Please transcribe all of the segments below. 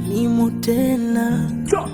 nimu tena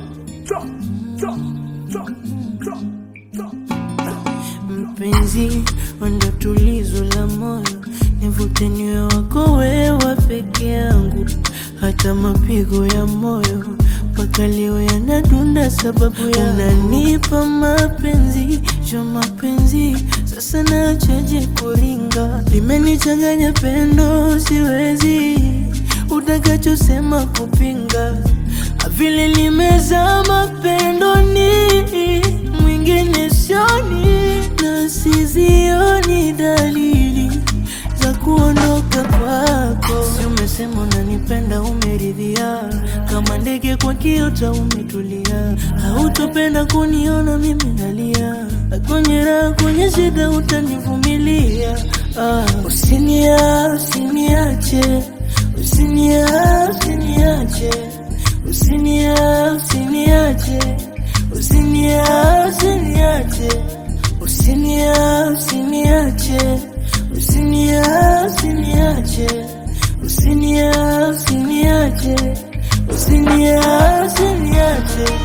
mpenzi, wenda tulizo la moyo, nivute niwe wako wewa peke yangu, hata mapigo ya moyo mpaka leo yanadunda sababu ya unanipa mapenzi jo mapenzi, sasa nachaje kuringa, limenichanganya pendo, siwezi utakachosema kupinga, vile limezama pendoni, mwingine sioni na sizioni dalili za kuondoka kwako. Si umesema unanipenda, umeridhia kama ndege kwa kiota, umetulia, hautopenda kuniona mimi nalia, kwenye raha, kwenye shida utanivumilia. Ah, usinia usiniache, usinia usiniache, usinia usiniache, usinia usiniache, usinia usiniache, usinia usiniache, usinia usiniache, usinia usiniache.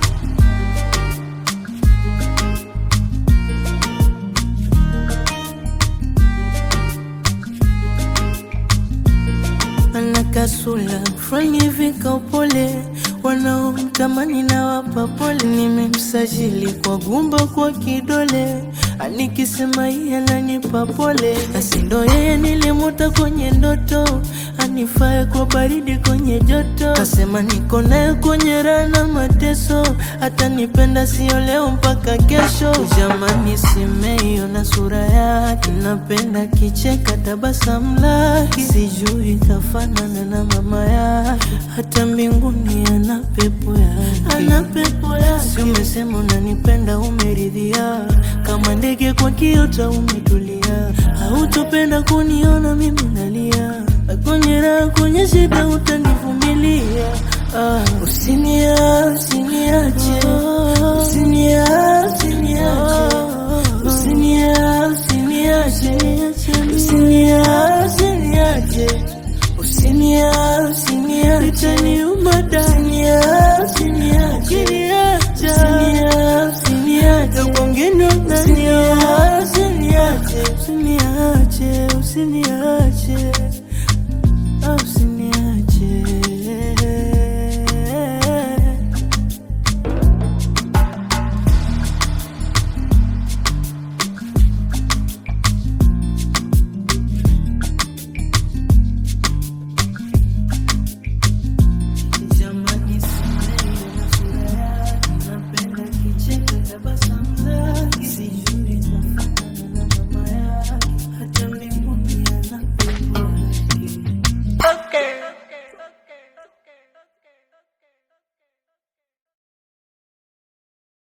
ana kasula fulani hivi ka upole, wanaomtamani na wapa pole. Nimemsajili kwa gumba kwa kidole, anikisema yeye ananipa pole, basi ndo yeye nilimuta kwenye ndoto, anifae kwa baridi kwenye joto, kasema niko naye kwenye raha na mateso, atanipenda sio leo mpaka kesho. Jamani, simeiona sura yake, napenda kicheka tabasamu lake, sijui kafanana na mama yake, hata mbinguni ana pepo yake, ana pepo yake. Si umesema unanipenda, umeridhia kama ndege kwa kiota, umetulia, hautopenda kuniona mimi nalia, kwenye raha, kwenye shida utanivumilia. Ah, usinia usiniache, usinia usiniache